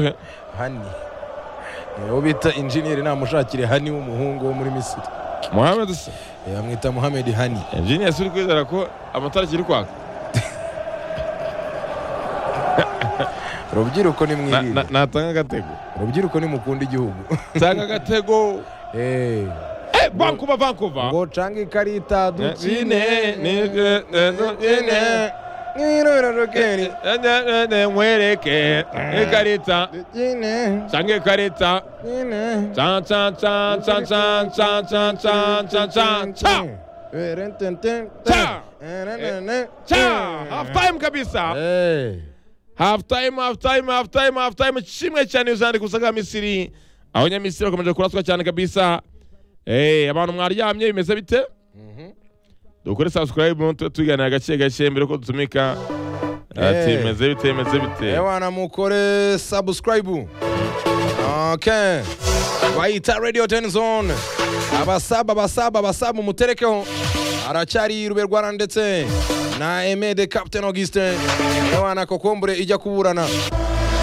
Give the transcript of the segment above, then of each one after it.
Okay. hani uwo bita injiniyeri namushakire hani w'umuhungu wo muri misiri Mohamed se yamwita muhamedi hani engineer si uri kwizera ko amatara akiri kwaka rubyiruko ni Na- na- mwirinde natanga agatego rubyiruko ni mukunda igihugu tanga agatego Eh, Eh, vancouver vancouver ngo cange ikarita Ine, dukine nije, ne, dukine. nk'irororokeri Eh, ne, ne, ne, nkwereke ikarita dukine cyangwa ikarita dukine ca ca ca ca ca ca ca ca ca ca ca Cha. cha half time kabisa half time half time half time half time kimwe cyane uzandika ubusa bwa misiri abanyamisiri bakomeje kuraswa cyane kabisa Eh, abantu mwaryamye bimeze bite dukore subscribe tube tuganira gake gake mbere ko dutumika ati Eh. bimeze bite bimeze bite ewana mukore subscribe okay bayita radio ten zone abasaba abasaba abasaba umuterekeho aracyari rube rwara ndetse na emede captain augustin ewana kokombure ijya kuburana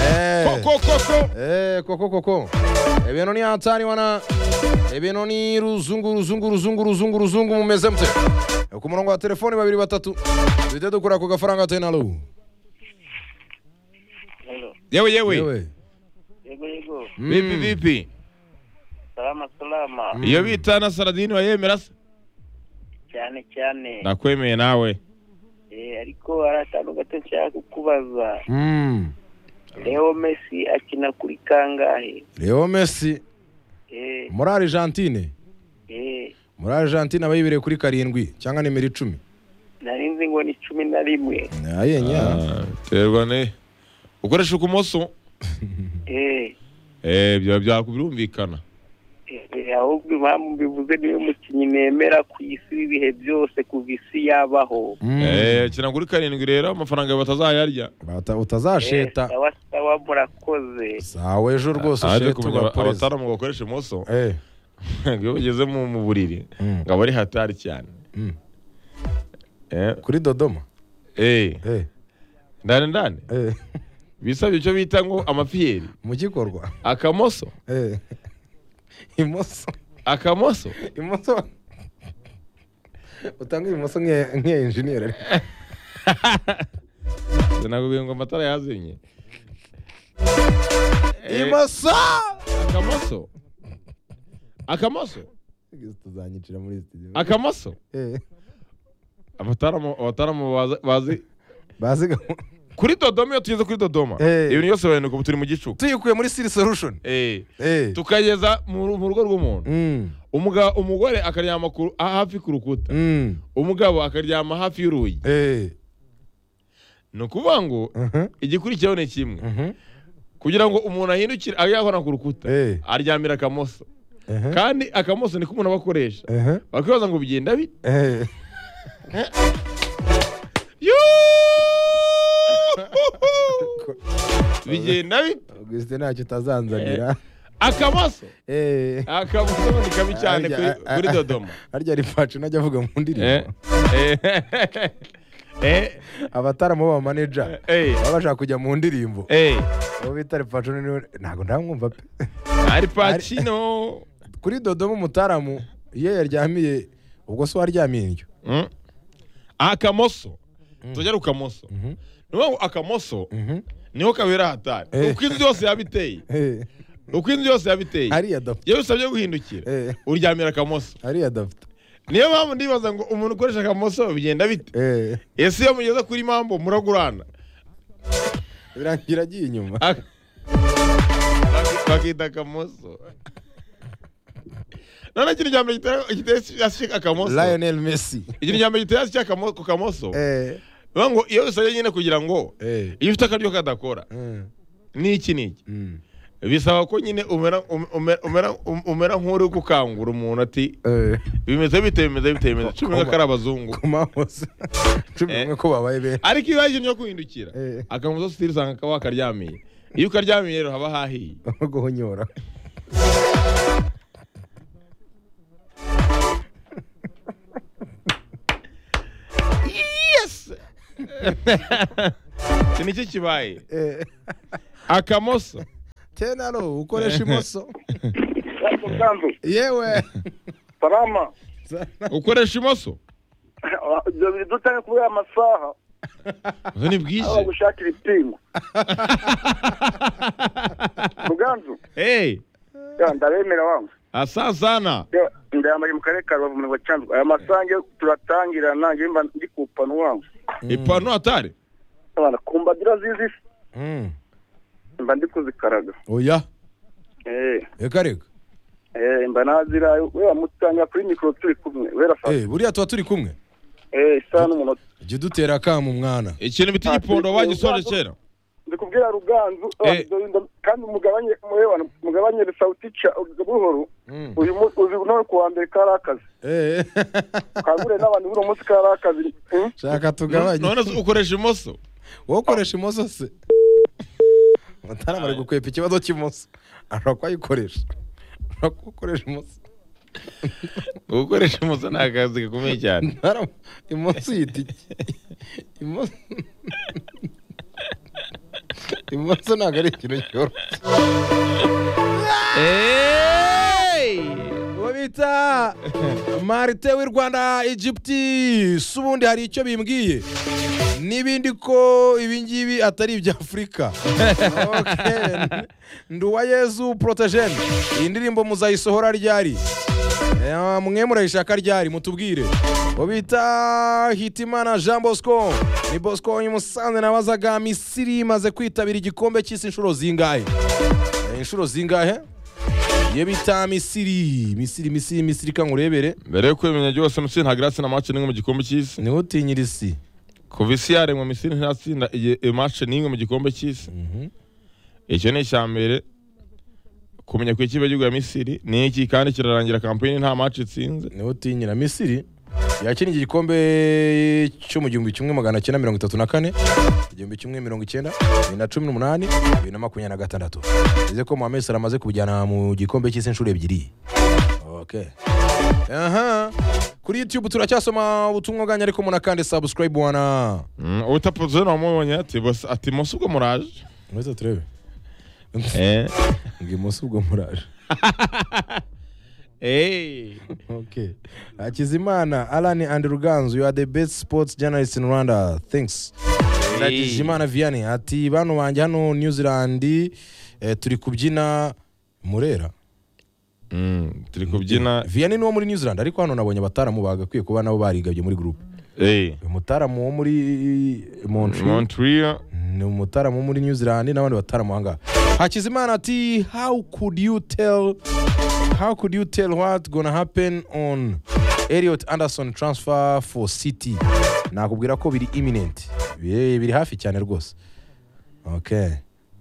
Eh. koko koko Eh, koko koko ebintu ni hatari wana ebintu ni ruzungu ruzungu ruzungu ruzungu ruzungu mumeze mute ku murongo wa telefoni babiri batatu duhite dukora ku gafaranga tenalo Hello. yewe yewe Yewe. Yego yego. Mm. bipi bipi Salama salama. iyo bita na saradini wayemera se Cyane cyane. ndakwemeye nawe Eh ariko hari akantu gato nshaka kukubaza. Mm. Leo Messi akina kuri kangahe? leo messi Eh muri argentine eh muri argentine aba yibereye kuri karindwi cyangwa nimero icumi nari nzi ngo ni cumi na rimwe. ayenya Ah, terwa ne ukoresha ukumoso Eh eh byo byakubirumvikana eh, eh, ahubwo impamvu mbivuze niwe mukinnyi nemera ku isi w'ibihe byose kuva isi yabaho. eh kina kuri karindwi rero amafaranga batazayarya Bata- Eh, utazasheta Sawa sawa murakoze. sawe ejo rwose aje ushete kumenya ugaporeza abataramu bakoresha imoso Eh. iyo bageze mu mu buriri Mm. ngo aba ari hatari cyane Mm. eh kuri dodoma eh Eh, ndane ndane eh. bisabye icyo bita ngo amapiyeri mu gikorwa akamoso Eh. imoso akamoso imoso utanga imoso nk'iya nk'iya enjiniyeri ariko sinakubwira ngo amatara yazimye Eh, imoso akamoso akamoso tuzanyicira muri studio akamoso Eh, abataramu abataramu bazi- bazi bazi ga kuri dodoma iyo tugeze kuri dodoma Eh. ibintu byose bahinduka ubu turi mu gicuku tuyikuye muri siri solution Eh. eh tukageza mu ru- mu rugo rw'umuntu mm Umuga- umugore akaryama ku- ha- hafi ku rukuta mm umugabo akaryama hafi y'urugi eh ni ukuvuga ngo mhm igikurikiyeho ni kimwe mhm kugira ngo umuntu ahindukire abe yakora ku rukuta Eh. aryamira akamoso eh kandi akamoso niko umuntu aba akoresha eh bakwibaza ngo bigenda bite eh Yuhuhu! bigenda bite Augustin ntacyo utazanzanira akamoso eh akamoso ni kabi cyane Harya- kuri- kuri dodoma harya rifaci najya avuga mu Eh, ndirimbo eh, eh, abataramu b'abamaneja eh, baba bashaka kujya mu ndirimbo eh, uwo bita rifaci niwe- ntabwo ndamwumva pe ari pacino kuri dodoma umutaramu iyo yaryamiye ubwo se waryamiye indyo Mm. akamoso tujya kukamoso ni ukuvuga ngo akamoso niho kabera hatari Eh. uko inzu yose yaba iteye Eh, uko inzu yose yaba iteye hariya dafite iyo bisabye guhindukira Eh. uryamira akamoso hariya dafite niyo mpamvu ndibaza ngo umuntu ukoresha akamoso bigenda bite Eh, ese iyo mugeze kuri mambo muragurana birangira agiye inyuma Ak- baki- bakita akamoso none ikintu cya mbere gitera- gitera hasi akamoso lionel messi ikintu cya mbere gitera hasi cy'akamo- ku kamoso Eh, bivuga ngo iyo bisabye nyine kugira ngo eh, iyo ufite akaryo kadakora mm, n'iki n'iki mm, bisaba ko nyine umera um- umera- umera- um- umera nk'uri gukangura umuntu ati eh, bimeze bite bimeze bite bimeze cumi Koma. n'umwe ko ari abazungu ku mahose cumi Eh. n'umwe ko babaye benshi ariko iyo haje yo guhindukira Eh. akamuzo sitiri usanga kaba wakaryamiye iyo ukaryamiye rero haba hahiye aho guhonyora yes iki nicyo kibaye Eh, akamoso tenaro ukoresha imoso musanzu yewe salama ukoresha imoso ibyo bidutanye kubera amasaha ubu ni aho bwije bagushakira ipingu muganzu hey ya, ndabemera wangu asasana Ya, ndayambaye mu karere ka rubavu mu cyanzu aya masange turatangira nanjye mba ndi kupana wangu ipantaro atari abana kumbadira zizi mba ndi kuzikaraga oya eh reka reka eh mba nazira we wamutanga kuri mikoro turi kumwe wera fa Eh, buriya tuba turi kumwe eh isa n'umunota jya udutera akamu mwana ikintu bita igipondo wagisoje kera ndikubwira ruganzu Eh. ah, ndo- kandi mugabanye murebana mugabanye sawuticha buhoro uyu munsi uzi no kuwa mbere kari akazi Eh, kagure n'abantu b'uno munsi kari akazi Hmm? shaka tugabanye none se ukoresha imoso wowe ukoresha imoso se mutarama ari gukwepa ikibazo cy'imoso ashobora kuba ayikoresha ashobora kuba akoresha imoso gukoresha imoso ni akazi gakomeye cyane Ntarama, imoso yita iki imoso imoso ntabwo ari ikintu cyoroshye uwo bita marite w'i rwanda egypti si ubundi hari icyo bimbwiye n'ibindi ko ibingibi atari ibya afurika Okay. ndi uwa yezu porotejeni iyi ndirimbo muzayisohora ryari Eh, mwe murayishaka ryari mutubwire uwo bita hitimana jean bosco ni bosco uyu musanze nabazaga misiri imaze kwitabira igikombe cy'isi inshuro zingahe Eh, inshuro zingahe iyo bita misiri misiri misiri misiri kangurebere mbere yo kwemenya byose misiri nta grasi na match n'imwe mu gikombe cy'isi niwe utinyira isi kuva isi yaremwa misiri ntatsinda iyi- iyi match n'imwe mu gikombe cy'isi icyo ni icya mbere kumenya ku ikipe y'igihugu ya misiri ni iki kandi kirarangira kampani nta match itsinze niwe utinyira misiri yakiniye igikombe cyo mu gihumbi kimwe magana cyenda mirongo itatu na kane igihumbi kimwe mirongo icyenda bibiri na cumi n'umunani bibiri na makumyabiri na gatandatu bivuze ko mohamed salah amaze kubijyana mu gikombe cy'isi inshuro ebyiri okay. aha kuri youtube turacyasoma ubutumwa bwanyu ariko munakande subscribe wana Mm, utapoze namubonye ati bose ati mose ubwo muraje mwese turebe eh ngo umunsi ubwo muraje eh Okay. Hakizimana, Alan and Ruganzu, you are the best sports journalist in Rwanda. Thanks. Hakizimana Vianney ati bantu banjye hano New Zealand eh, turi kubyina Murera. Mm, turi kubyina Vianney ni uwo muri New Zealand ariko hano nabonye abataramu bagakwiye kuba nabo barigabye muri group. eh Umutaramu wo muri Montreal Montreal ni umutaramu wo muri New Zealand n'abandi bataramu ahangaha. Hakizimana ati how could you tell how could you tell what gonna happen on Elliot Anderson transfer for City nakubwira ko biri imminent biri, biri hafi cyane rwose okay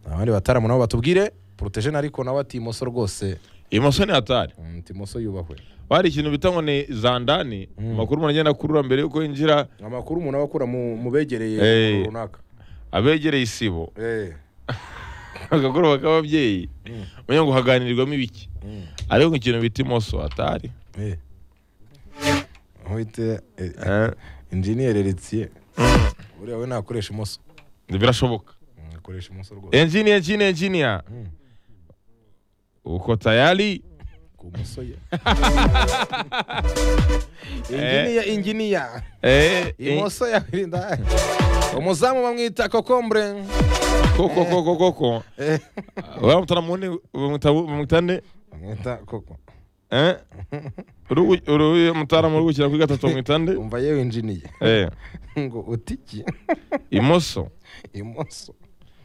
abandi bataramu nabo batubwire protection ariko nawe ati imoso rwose imoso ni atari mm, timoso yubahwe bari ikintu bita ngo ni zandani amakuru umuntu agenda akurura mbere yuko yinjira amakuru umuntu aba akura mu, mu begereye Eh. hey. runaka abegereye isibo hey. akagoroba k'ababyeyi umenya ngo haganirirwamo ibiki ariko ngo ikintu bita imoso atari hey. Wite, eh, engineer Letier buriya we nakoresha imoso birashoboka akoresha imoso rwose engineer engineer engineer uko tayari ku moso ye inginiya inginiya eh, eh, imoso yawirinda umuzamu bamwita kokombure koko koko koko Eh, baramutana mundi bamwitane bamwita koko mutaramu uri gukina kuri gatatu bamwitande umva yewe inginiya Eh, ngo utiki imoso imoso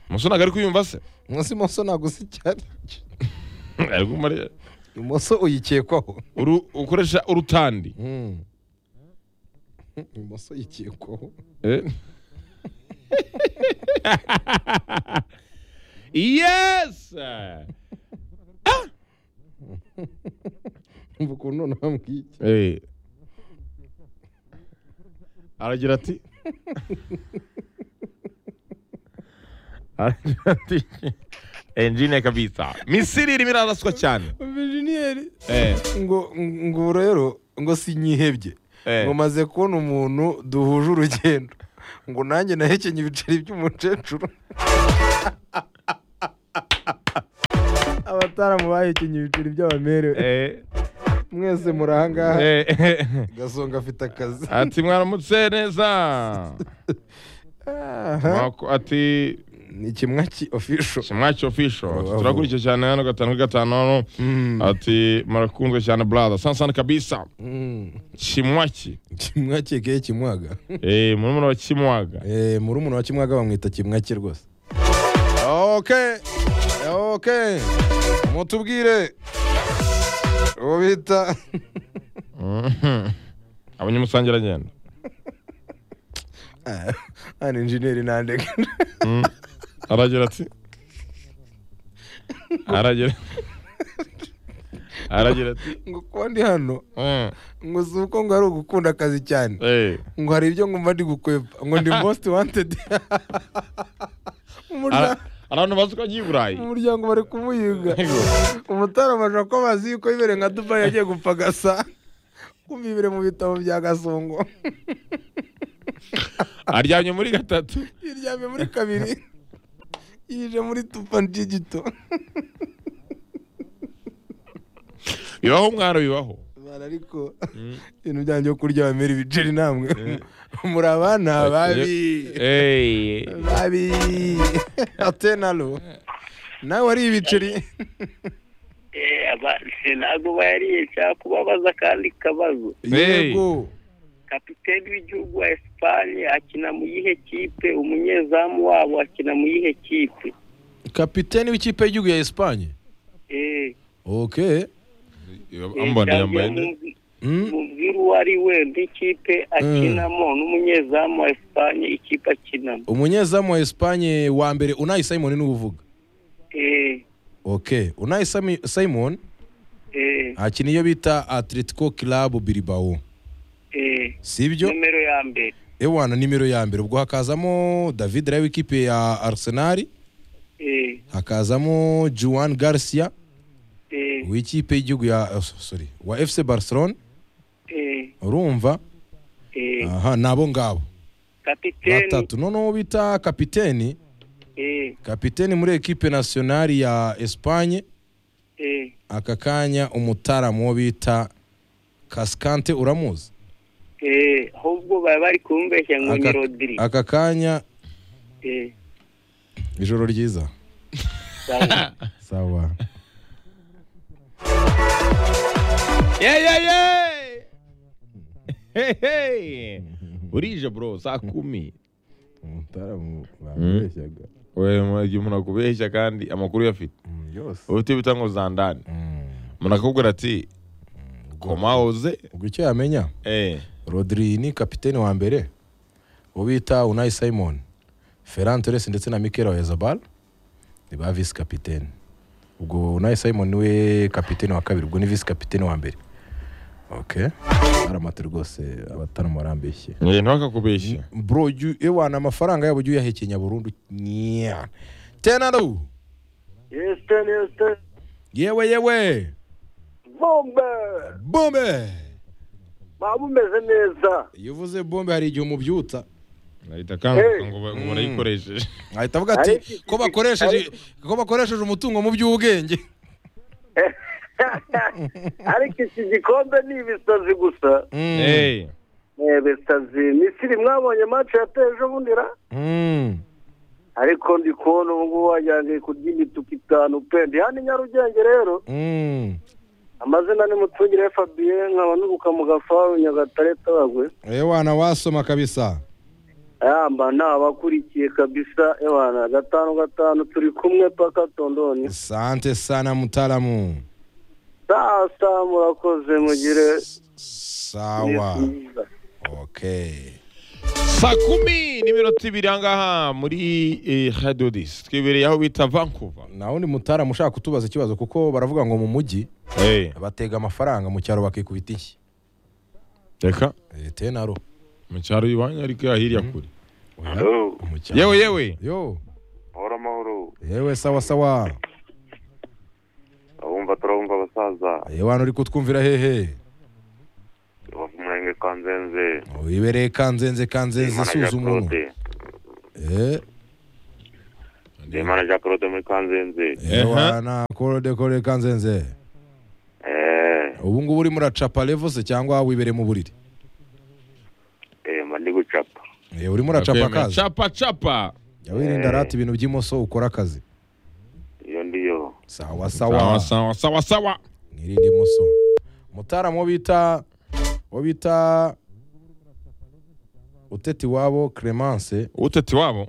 imoso ntabwo ari kuyumva se munsi imoso ntabwo uzi cyane ariko umare- imoso uyikekwaho uru- ukoresha urutandi Mm. imoso yikekwaho Eh. yes! umva ukuntu none bambwiye iki Eh. Aragira ati Aragira ati Engine kabisa. Misiri irimo iraraswa cyane. engineer Eh. ngo ngo rero ngo sinyihebye Eh. ngo maze kubona umuntu duhuje urugendo ngo nanjye nahekenye ibiceri by'umukecuru gitaramo bahikinnye ibiceri by'abamerewe mwese muri aha ngaha gasonga afite akazi ati mwaramutse neza Mwako- ati ni kimwaki official kimwaki ofisho Bravo. turakurikiye cyane hano gatanu kuri gatanu hano Mm. ati murakunzwe cyane brother sansana kabisa Mm. kimwaki kimwaki ke kimwaga eh murumuna wa kimwaga eh murumuna wa kimwaga bamwita kimwaki rwose okay okay mutubwire uwo bita Mhm. abanyamusangiragenda hano injeneri nandega aragira ati aragira aragira ati ngo kuba ndi hano "Mm, ngo si uko ngo ari ugukunda akazi cyane eh ngo hari ibyo ngomba ndi gukwepa ngo ndi most wanted Ara- Umurya- hari abantu bazi ko agiye i burayi mu muryango bari kumuyiga Yego. umutarama ashobora ko bazi yuko ibere nka dubai yagiye gupfa gasa kumva ibere mu bitabo bya gasongo aryamye muri gatatu yiryamye muri kabiri yije muri tupa digito bibaho umwaro bibaho Bana ariko ibintu byanjye byo kurya bamera ibiceri namwe muri abana babi Eh, babi atenalo nawe wari ibiceri abantu ntabwo bayariye cyangwa kubabaza akandi kabazo Hey. yego kapiteni w'igihugu wa esipanye akina mu yihe kipe umunyezamu wabo akina mu yihe kipe kapiteni w'ikipe y'igihugu ya esipanye Eh, okay eh, ambona cyangwa yambaye neza mubwi- Mm. mubwire uwo ari we n'ikipe akinamo n'umunyezamu wa esipanye ikipe akinamo umunyezamu wa esipanye wa mbere unayi simon niwe uvuga Eh, okay unayi Sami- simon eh, akina iyo bita atletico club bilbao eh. sibyo nomero ya mbere ewana nimero ya mbere ubwo hakazamo david rayo w'ikipe ya arsenal Eh, hakazamo juan garcia eh, w'ikipe y'igihugu ya oh, sorry wa fc barcelona eh, urumva eh. aha nabo ngabo kapiteni batatu noneho bita kapiteni eh, kapiteni muri ekipe nasiyonari ya esipanye eh, aka kanya umutaramu wo bita kasikante uramuzi eh, ahubwo baba bari kumbeshya ngo ni Aka- rodiri aka kanya Eh, ijoro ryiza sawa. sawa Yeah, yeah, yeah. Hey, hey. burije bro saa kumi umutaramu bamubeshyaga igihe umuntu akubeshya kandi amakuru uyafite yose ubute bita ngo zandane umuntu akakubwira ati koma hoze ubwo icyo yamenya eh rodri ni kapiteni wa mbere uwo bita unayi simon ferran torres ndetse na mikela wezabal ni ba visi kapiteni ubwo unayi simon niwe kapiteni wa kabiri ubwo ni visi kapiteni wa mbere ok aramata rwose abataramu barambeshye Eh, ntiwakakubeshye bro ujyu- ewana amafaranga yabo ujye uyahekenya burundu nya tenaro Houston, Houston. yewe yewe Bombe! bombe Baba umeze neza. iyo uvuze bombe hari igihe umubyutsa ahita akanguka Eh. ngo ba- ngo barayikoresheje ahita avuga ati ko bakoresheje ko bakoresheje umutungo mu by'ubwenge ariko iki gikombe ni ibisazi gusa Mm, Eh, Eh, bisazi misiri mwabonye match yateje ejobundi ra mm. ariko ndi kubona ubu ngubu wagirango kurya imituku itanu pe ndi hano i nyarugenge rero Mm. amazina ni mutungire fabien nkaba nubuka mu gafaru nyagatare tabagwe ewana wasoma kabisa yamba ni abakurikiye kabisa ebana gatanu gatanu turi kumwe paka tondoni sante sana mutalamu sasa murakoze mugire sawa iminsi myiza. okay saa kumi n'iminota ibiri ahangaha muri eh, radio dis twibereye aho bita vancouver nawe undi mutaramu ushaka kutubaza ikibazo kuko baravuga ngo mu mujyi Eh, batega amafaranga mu cyaro bakikubita inshyi reka Eh, tenaro mu cyaro iwanyu ariko hirya kure mu cyaro yewe yewe yo Mahoro amahoro yewe sawa sawa abumva turabumva abasaza yewe hano uri kutwumvira hehe bava umurenge kanzenze wibereye kanzenze kanzenze Imana ya suza umunwa Claude Eh, ndimana jean claude muri kanzenze na korode korode kanzenze eh ubu ngubu urimo uracapa levo se cyangwa wibere mu buriri eh mba ndi gucapa Eh, urimo uracapa Akwemeye. akazi Chapa chapa. jya wirinda Eh. rata ibintu by'imoso ukora akazi iyo ndiyo sawa Sawa sawa sawa sawa sawa. mwirinde imoso umutaramu wo bita wo bita uteti wabo clemence Uteti wabo.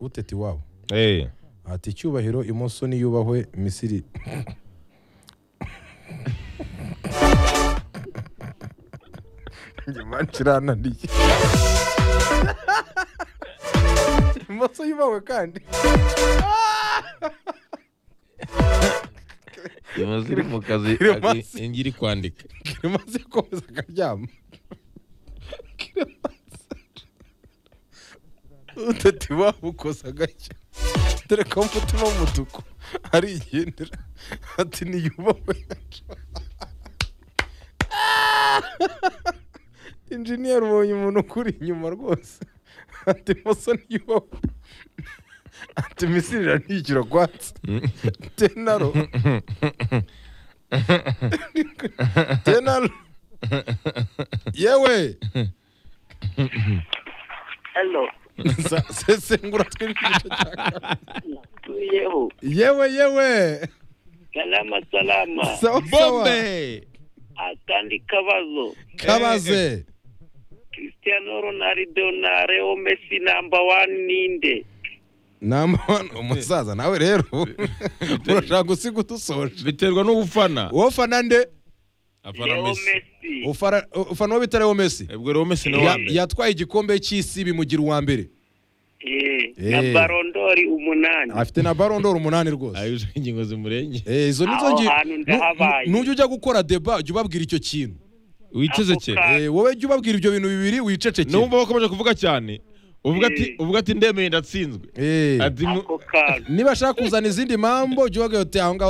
uteti wabo Eh. ati icyubahiro imoso niyubahwe misiri nyuma kirananiye imoso yubahwe kandi Imaze iri mu kazi Clemence. agi- ingiri kwandika. kimaze komeza akaryama utati wabukoze agashya dore ko umutima w'umutuku arigendera ati niyubahwe injiniyeri ubonye umuntu ukuri inyuma rwose ati muso niyubahwe ati misiri irantikira kwatsi tenaro tenaro yewe hano Sa- sesengura twinshi tuyeho yewe yewe salama salama sawa sawa Bombe. atandi kabazo kabaze cristiano ronaldo na leo messi number one ninde namba wani umusaza nawe rero urashaka gusiga udusoje Biterwa n'ubufana. wowe fana nde Afana leo Messi. messi Ufara- ufana uwo bita leo messi Ubwo rero Messi ni Ya- uwa mbere. yatwaye igikombe cy'isi bimugira uwa mbere eh na Eh. barondori umunani afite na barondoro umunani rwose Ayuje ingingo zimurenge. Eh, izo nizo Aho ngi- hantu Nu- ndahabaye. nu- nujya ujya gukora deba jya ubabwira icyo kintu Witeze Ako cye. kanya. Eh, wowe jya ubabwira ibyo bintu bibiri wicecekere Numva bakomeje kuvuga cyane. Uvuga ati Eh. uvuga ati ndemeye ndatsinzwe. Eh, Ati mu- ako kaga niba ashaka kuzana izindi mambo jya ubabwira uti aho ngaho